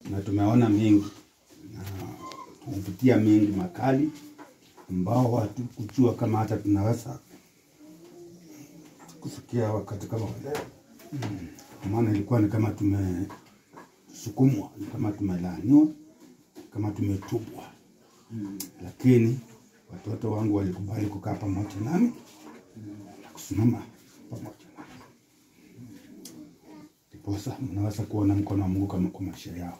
na tumeona mengi na tumepitia mengi makali ambao hatukujua kama hata tunaweza kufikia wakati kama leo. Kwa maana ilikuwa ni kama tumesukumwa, ni kama tumelaaniwa, kama tumetupwa, lakini watoto wangu walikubali kukaa pamoja nami na kusimama pamoja nami, ndiposa mnaweza kuona mkono wa Mungu kama kwa maisha yao.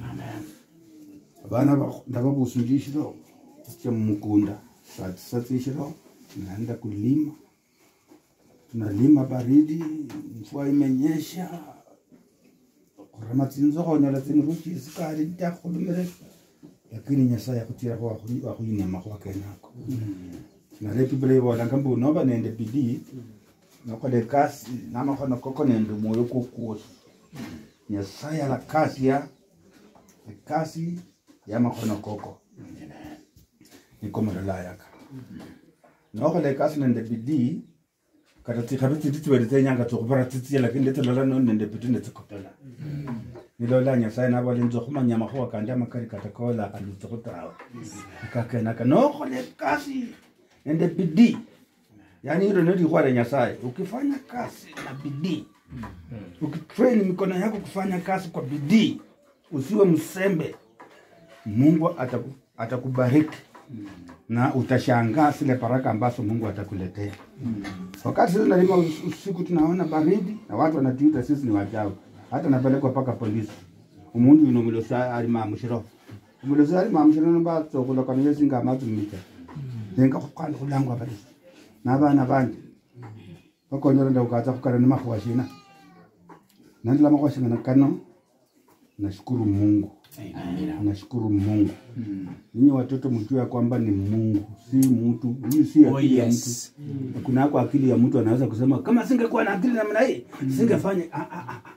Abana ba- ndababusungishiro cha mukunda saa tisa zishiro tunaenda kulima tunalima baridi mvua imenyesha kurama tsinzokhonyola tsinruchi sikali ntakhulumire lakini nyasaye akhutira wakhuyinyama khwakenako nale biblia ibolanga mbu noba nende bidii nokhola ekasi namakhono koko nende mwoyo kwokwosi nyasaye alakasia ekasi yamakhono koko niko mulolayaka nokhola ekasi nende bidii kata tsikhabi tsiti tsibele tsenyanga tsikhubira tsitsiye lakini letsilola no nende bidii netsikopela nilola nyasaye nabola nze khumanya makhuwa kandi amakali kata kola alutsikhu tawe kakenaka nokhola ekasi nende bidii yani hilo ndio likhwala nyasaye ukifanya kazi na bidii ukitrain mikono yako kufanya kazi kwa bidii usiwe msembe mungu ataku, atakubariki na utashangaa zile baraka ambazo mungu atakuletea wakati sisi nalima us- usiku tunaona baridi na watu wanatuita sisi ni wachawi hata napelekwa mpaka polisi umundu yuno mulosa alimamushiro mulosa alimamushiro nombatsokhulakana yesinga amatsumita nenga khukhwala khulangwa balisi nabana bandi bakonyera ndaukatsa khukana ni makhuwa shina nandila makhuwa shingana kano nashukuru mungu nashukuru mungu ninyi watoto mjue ya kwamba ni mungu si mtu huyu si Oh, akili ya yes. mtu kunako akili ya mtu anaweza kusema kama singekuwa na akili namna hii singefanya Ah, ah, ah,